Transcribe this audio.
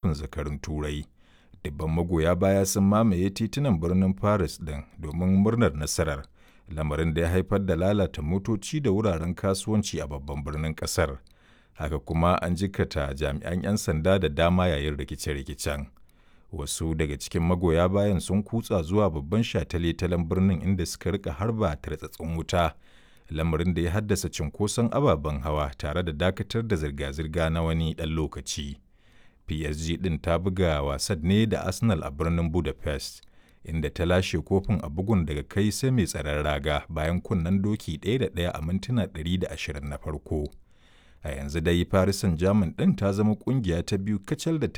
kofin zakarun turai dubban magoya baya sun mamaye titunan birnin paris ɗin domin murnar nasarar lamarin da ya haifar da lalata motoci da wuraren kasuwanci a babban birnin ƙasar haka kuma an jikata jami'an 'yan sanda da dama yayin rikice-rikicen wasu daga cikin magoya bayan sun kutsa zuwa babban shataletalen birnin inda suka rika harba tartsatsin wuta lamarin da ya haddasa cinkoson ababen hawa tare da dakatar da zirga-zirga na wani ɗan lokaci psg ɗin ta buga wasan ne da arsenal a birnin budapest inda ta lashe kofin a bugun daga kai sai mai tsaron raga bayan kunnen doki ɗaya da ɗaya a mintuna 120 na farko a yanzu dai Paris Saint-Germain ɗin ta zama ƙungiya ta biyu kacal da ta